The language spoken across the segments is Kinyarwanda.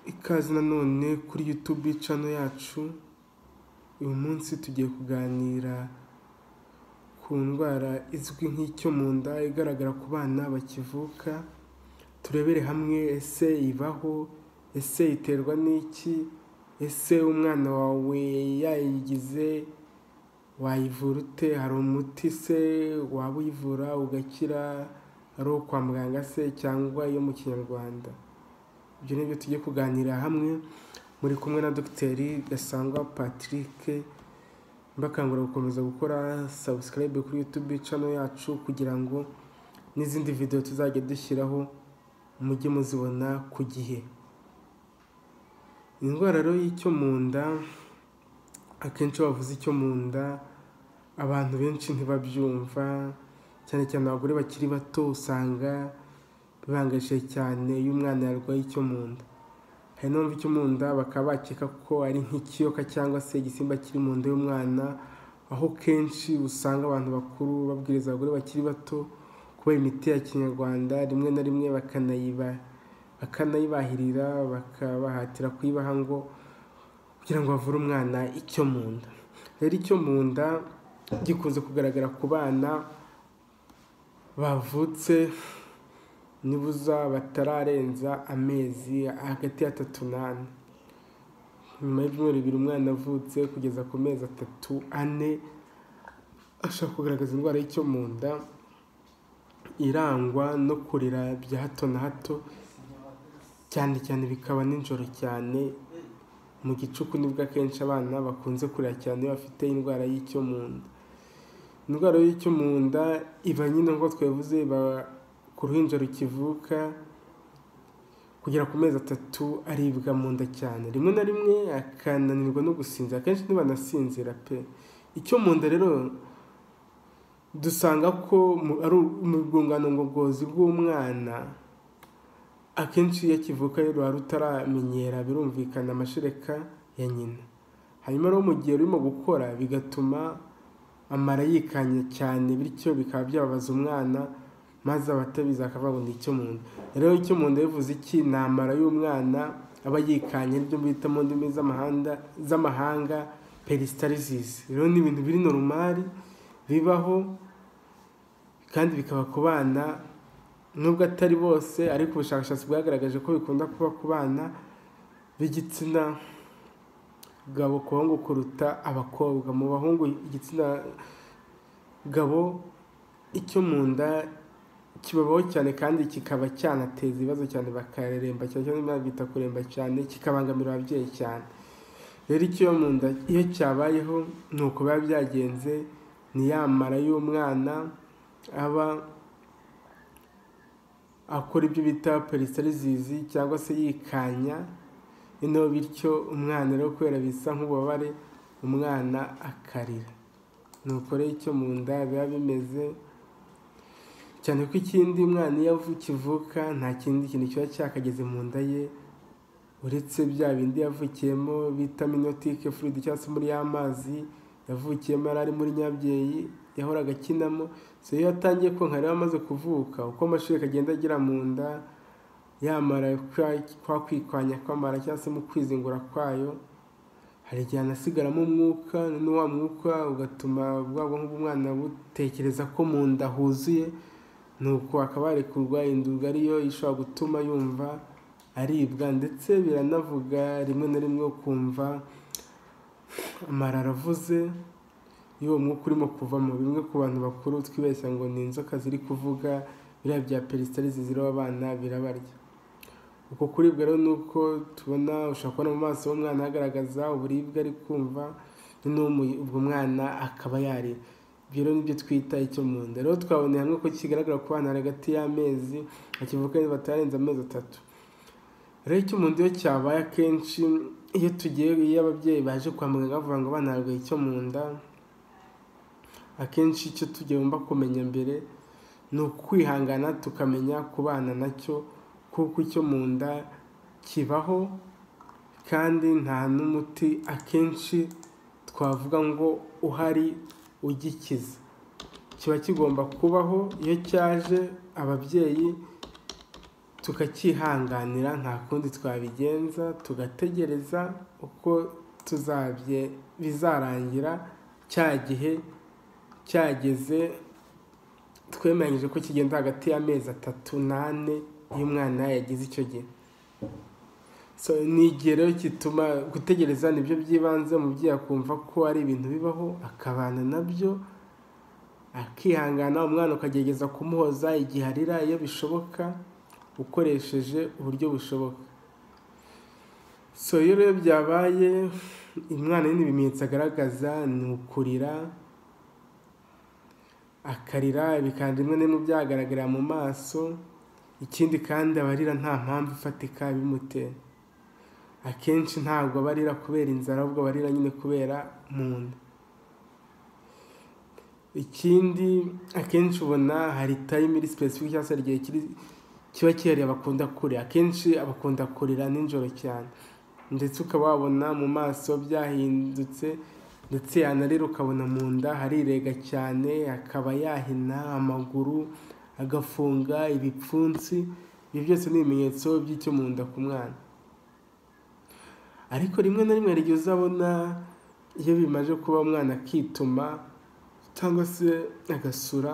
Ikaze nanone kuri YouTube channel yacu, uyu munsi tugiye kuganira ku ndwara izwi nk'icyo mu nda igaragara ku bana bakivuka, turebere hamwe ese ibaho, ese iterwa n'iki, ese umwana wawe yayigize wayivura ute, hari umuti se waba uyivura ugakira, ari uwo kwa muganga se cyangwa iyo mu kinyarwanda, ibyo ni byo tujye kuganirira hamwe, muri kumwe na Dogiteri Gasangwa Patrick, mbakangurira gukomeza gukora subscribe kuri YouTube channel yacu kugira ngo n'izindi video tuzajya dushyiraho mujye muzibona ku gihe. Indwara rero y'icyo mu nda, akenshi iyo bavuze icyo mu nda, abantu benshi ntibabyumva, cyane cyane abagore bakiri bato usanga bibangajije cyane iyo umwana yarwaye icyo mu nda. Hari n'abumva icyo mu nda bakaba bakeka ko ari nk'ikiyoka cyangwa se igisimba kiri mu nda y'umwana, aho kenshi usanga abantu bakuru babwiriza abagore bakiri bato kubaha imiti ya kinyarwanda, rimwe na rimwe bakanayibahirira, bakabahatira kuyibaha ngo kugira ngo bavure umwana icyo mu nda. Rero icyo mu nda gikunze kugaragara ku bana bavutse nibuza batararenza amezi hagati y'atatu n'ane. Nyuma y'ibyumweru bibiri umwana avutse kugeza ku mezi atatu, ane, ashobora kugaragaza indwara y'icyo mu nda, irangwa no kurira bya hato na hato, cyane cyane bikaba nijoro cyane, mu gicuku nibwo akenshi abana bakunze kurira cyane iyo bafite indwara y'icyo mu nda. Indwara y'icyo mu nda iba nyine nk'uko twabivuze, iba ku ruhinja rukivuka, kugera ku mezi atatu aribwa mu nda cyane, rimwe na rimwe akananirwa no gusinzira, akenshi ntibanasinzira pe! Icyo mu nda rero dusanga ko ari mu rwungano ngogozi rw'umwana, akenshi iyo akivuka ruba rutaramenyera birumvikana amashereka ya nyina, hanyuma rero mu gihe rurimo gukora bigatuma amara yikanya cyane, bityo bikaba byababaza umwana, maze abatabizi bakavuga ngo ni icyo mu nda. Rero icyo mu nda bivuze iki? Ni amara y'umwana aba yikanye, aribyo bita mu ndimi z'amahanga peristalsis. Rero ni ibintu biri normal, bibaho kandi bikaba ku bana, nubwo atari bose ariko ubushakashatsi bwagaragaje ko bikunda kuba ku bana b'igitsina gabo ku bahungu kuruta abakobwa. Mu bahungu igitsina gabo icyo mu nda kibabaho cyane kandi kikaba cyanateza ibibazo cyane, bakareremba cyane cyane bita kuremba cyane, kikabangamira ababyeyi cyane. Rero icyo mu nda iyo cyabayeho ni uko biba byagenze, ni ya mara y'umwana aba akora ibyo bita peristalsis cyangwa se yikanya, noneho bityo umwana rero kubera bisa nk'ububabare, umwana akarira. Ni uko rero icyo mu nda biba bimeze, cyane ko ikindi umwana iyo akivuka nta kindi kintu kiba cyakageze mu nda ye, uretse bya bindi yavukiyemo bita amniotique fluid cyangwa se muri ya mazi yavukiyemo yari ari muri nyabyeyi yahoraga akinamo, iyo atangiye konka rero amaze kuvuka, uko amashereka agenda agera mu nda, yamara kwa kwikwanya kw'amara cyangwa se mu kwizingura kwayo, hari igihe anasigaramo umwuka, noneho wa mwuka ugatuma bwa bwonko bw'umwana butekereza ko mu nda huzuye, nuko akaba yarekurwa indurwe ariyo ishobora gutuma yumva aribwa ndetse biranavuga rimwe na rimwe ukumva amara aravuze y'uwo mwuka urimo kuvamo. Bimwe ku bantu bakuru twibeshya ngo ni inzoka ziri kuvuga, biriya bya peristalsis ziriho abana birabarya. Uko kuribwa rero ni uko tubona, ushobora kubona mu maso y'umwana hagaragaza uburibwe ari kumva, noneho ubwo mwana akaba yarira. Ibyo rero ni byo twita icyo mu nda. Rero twaboneye hamwe ko kigaragara ku bana hagati y'amezi bakivuka batarenze amezi atatu. Rero icyo mu nda iyo cyabaye akenshi iyo tugiye, iyo ababyeyi baje kwa muganga bavuga ngo abana barwaye icyo mu nda, akenshi icyo tugomba kumenya mbere ni ukwihangana tukamenya kubana nacyo, kuko icyo mu nda kibaho kandi nta n'umuti akenshi twavuga ngo uhari ugikiza. Kiba kigomba kubaho, iyo cyaje ababyeyi tukacyihanganira nta kundi twabigenza tugategereza uko tuzabye bizarangira cya gihe cyageze twemeranyije ko kigenda hagati y'amezi atatu n'ane iyo umwana yagize icyo gihe So, ni igihe rero gituma gutegereza nibyo by'ibanze umubyeyi akumva ko ari ibintu bibaho akabana nabyo akihangana umwana ukagerageza kumuhoza igihe arira iyo bishoboka ukoresheje uburyo bushoboka so iyo rero byabaye umwana nyine ibimenyetso agaragaza ni ukurira akarira bikanda rimwe na rimwe byagaragarira mu maso ikindi kandi abarira nta mpamvu ifatika bimutera akenshi ntabwo barira kubera inzara ahubwo barira nyine kubera mu nda ikindi akenshi ubona hari tayime iri sipesifike cyangwa se hari igihe kiri kiba kihariye abakunda kurira akenshi abakunda kurira nijoro cyane ndetse ukaba wabona mu maso byahindutse ndetse yanarira ukabona mu nda harirega cyane akaba yahina amaguru agafunga ibipfunsi ibi byose ni ibimenyetso by'icyo mu nda ku mwana ariko rimwe na rimwe igihe uzabona iyo bimaze kuba umwana akituma cyangwa se agasura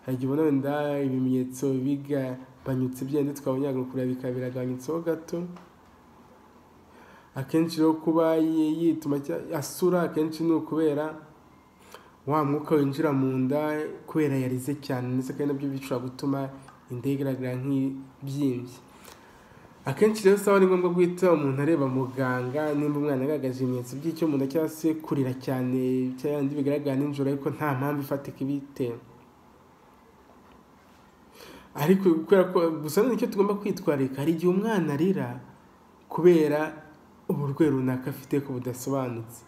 hari igihe ubona wenda ibimenyetso bigabanyutse byenda twabonye kureba bikaba biragabanyutseho gato akenshi rero kuba yituma asura akenshi ni ukubera wa mwuka winjira mu nda kubera yarize cyane ndetse kandi nabyo bishobora gutuma inda igaragara nk'ibyimbye akenshi rero usaba ari ngombwa guhita umuntu areba muganga nimba umwana agaragaje ibimenyetso by'icyo mu nda cyangwa se kurira cyane cyangwa bigaragara nijoro ariko nta mpamvu ifatika ibitera ariko kubera ko gusa nicyo tugomba kwitwararika hari igihe umwana arira kubera uburwayi runaka afite ko budasobanutse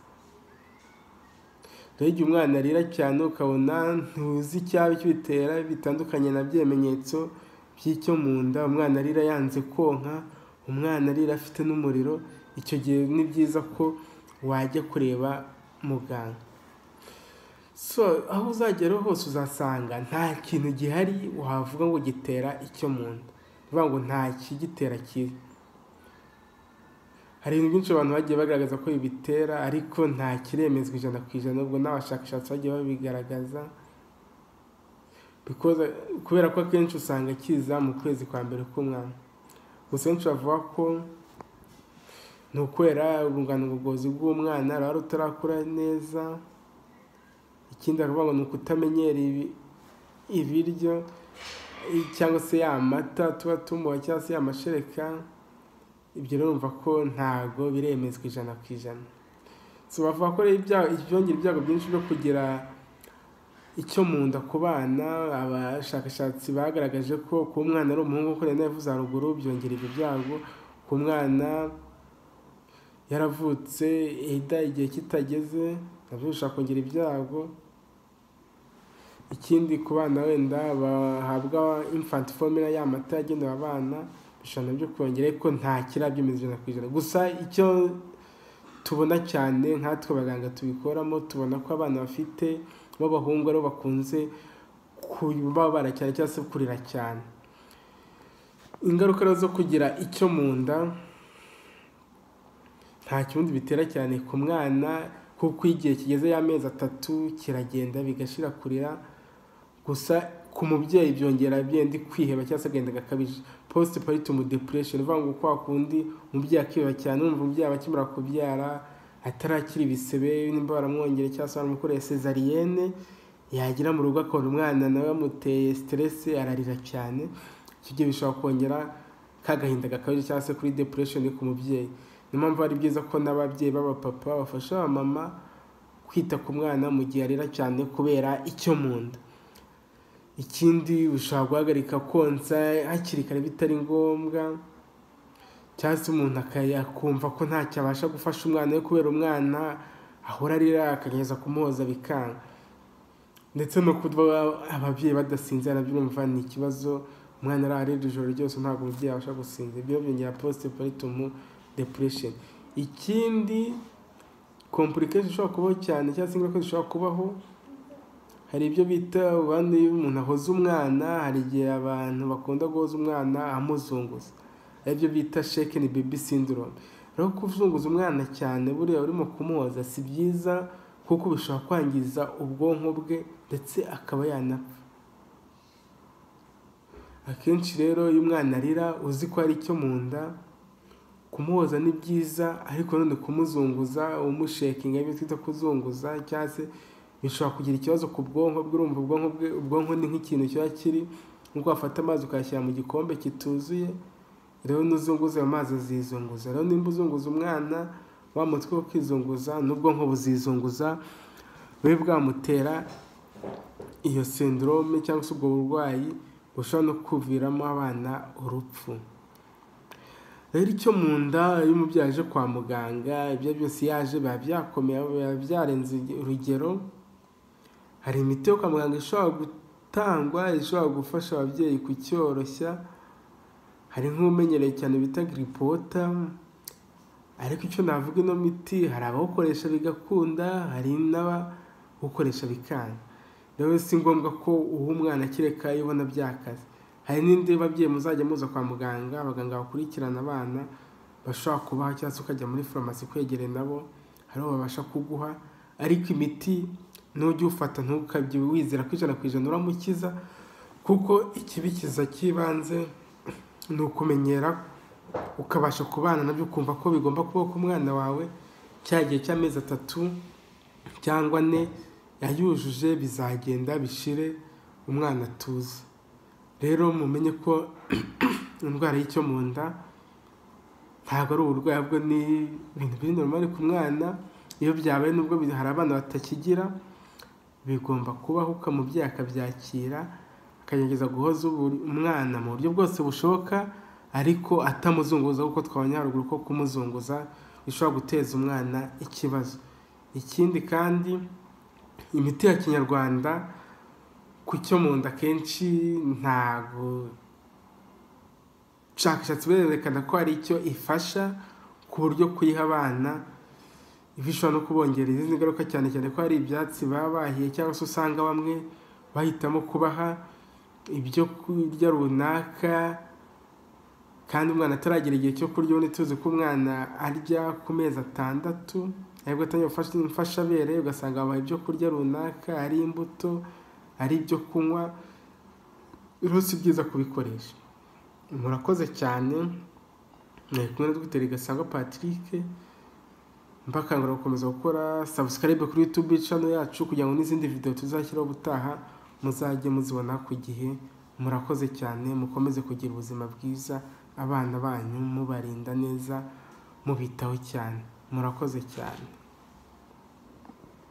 rero igihe umwana arira cyane ukabona ntuzi icyaba kibitera bitandukanye na bimenyetso by'icyo mu nda umwana arira yanze konka umwana arira afite n'umuriro icyo gihe ni byiza ko wajya kureba muganga so aho uzagera hose uzasanga nta kintu gihari wavuga ngo gitera icyo mu nda bivuga ngo nta kigitera kibi hari ibintu byinshi abantu bagiye bagaragaza ko bibitera ariko nta kiremezwa ijana ku ijana ubwo n'abashakashatsi bagiye babigaragaza kubera ko akenshi usanga kiza mu kwezi kwa mbere k'umwana gusa benshi bavuga ko ni ukwera urungano ngogozi bw'umwana ruba rutarakura neza ikindi bakavuga ngo ni ukutamenyera ibiryo cyangwa se ya mata tuba tumuha cyangwa se ya mashereka ibyo urumva ko ntabwo biremezwa ijana ku ijana bavuga ko ibyongera ibyago byinshi byo kugira icyo mu nda ku bana abashakashatsi bagaragaje ko ku mwana ari umuhungu kuko rero yavuze haruguru byongera ibyo byago ku mwana yaravutse ihita igihe kitageze nabyo bishobora kongera ibyago ikindi ku bana wenda bahabwa infant formula ya mata yagenewe abana bishobora nabyo kongera ariko nta kirabyo ijana ku ijana gusa icyo tubona cyane nkatwe abaganga tubikoramo tubona ko abana bafite b'abahungu aribo bakunze kubabara cyane cyangwa se kurira cyane ingaruka zo kugira icyo mu nda nta kibundi bitera cyane ku mwana kuko igihe kigeze y'amezi atatu kiragenda bigashira kurira gusa ku mubyeyi byongera byenda kwiheba cyangwa se agenda agakabije posite paritumu depuresheni uvuga ngo kwa kundi umubyeyi akiheba cyane wumva umubyeyi aba akimara kubyara atarakira ibisebe nimba baramwongera cyangwa se baramukoreye sezariyene yagera mu rugo akabona umwana nawe yamuteye siteresi ararira cyane icyo gihe bishobora kongera kagahinda gakabije cyangwa se kuri depuresheni ku mubyeyi niyo mpamvu ari byiza ko n'ababyeyi b'abapapa bafasha abamama kwita ku mwana mu gihe arira cyane kubera icyo mu nda ikindi bishobora guhagarika konsa hakiri kare bitari ngombwa cyangwa se umuntu akumva ko ntacyo abasha gufasha umwana we kubera umwana ahora arira akageza kumuhoza bikanga ndetse no kuba ababyeyi badasinzira nabyo urumva ni ikibazo umwana ararira ijoro ryose ntabwo umubyeyi abasha gusinzira ibyo byongera posite paritumu depuresheni ikindi kompulikesheni ishobora kubaho cyane cyangwa se ingaruka zishobora kubaho hari ibyo bita ubundi iyo umuntu ahoza umwana hari igihe abantu bakunda guhoza umwana amuzunguza aribyo bita shekeni bebi sindirome rero kuzunguza umwana cyane buriya urimo kumuhoza si byiza kuko bishobora kwangiza ubwonko bwe ndetse akaba yanapfa akenshi rero iyo umwana arira uzi ko hari icyo mu nda kumuhoza ni byiza ariko nanone kumuzunguza umushekinga ibyo twita kuzunguza cyangwa se bishobora kugira ikibazo ku bwonko bwe urumva ubwonko bwe ubwonko ni nk'ikintu kiba kiri nk'uko wafata amazi ukayashyira mu gikombe kituzuye rero n'uzunguza ayo mazi azizunguza rero nimba uzunguza umwana wa mutwe wo kwizunguza n'ubwonko buzizunguza bube bwamutera iyo sindorome cyangwa se ubwo burwayi bushobora no kuviramo abana urupfu rero icyo mu nda iyo umubyeyi aje kwa muganga ibyo byose yaje biba byakomeye biba byarenze urugero hari imiti yo kwa muganga ishobora gutangwa ishobora gufasha ababyeyi kucyoroshya hari nk'umenyereye cyane bita giripota ariko icyo navuga ino miti hari abawukoresha bigakunda hari n'abawukoresha bikanga rero si ngombwa ko uha umwana kereka iyo ubona byakaze hari n'indi babyeyi muzajya muza kwa muganga abaganga bakurikirana abana bashobora kubaha cyangwa se ukajya muri farumasi kwegere nabo hariho babasha kuguha ariko imiti nujya ufata ntukabye wizera ko ijana ku ijana uramukiza kuko ikibikiza cy'ibanze ni ukumenyera ukabasha kubana nabyo ukumva ko bigomba kuba ku mwana wawe cya gihe cy'amezi atatu cyangwa ane yayujuje bizagenda bishire umwana atuze rero mumenye ko indwara y'icyo mu nda ntabwo ari uburwayi bwo ni ibintu biri normal ku mwana iyo byabaye nubwo hari abana batakigira bigomba kubaho ukamubyeyi akabyakira akagerageza guhoza umwana mu buryo bwose bushoboka ariko atamuzunguza kuko twabonye haruguru ko kumuzunguza bishobora guteza umwana ikibazo ikindi kandi imiti ya kinyarwanda ku cyo mu nda akenshi ntabwo ubushakashatsi burerekana ko hari icyo ifasha ku buryo kuyiha abana bishobora no kubongerera izindi ngaruka cyane cyane ko hari ibyatsi baba bahiye cyangwa se usanga bamwe bahitamo kubaha ibyo kurya runaka kandi umwana ataragira igihe cyo kurya ubundi tuzi ko umwana arya ku mezi atandatu aribwo atangira imfashabere ugasanga babaha ibyo kurya runaka ari imbuto ari ibyo kunywa rero si byiza kubikoresha murakoze cyane nari kumwe na dogiteri gasangwa patrick mbakangurira gukomeza gukora sabusikaribe kuri yutube cano yacu kugira ngo n'izindi videwo tuzashyiraho ubutaha muzajye muzibona ku gihe murakoze cyane mukomeze kugira ubuzima bwiza abana banyu mubarinda neza mubitaho cyane murakoze cyane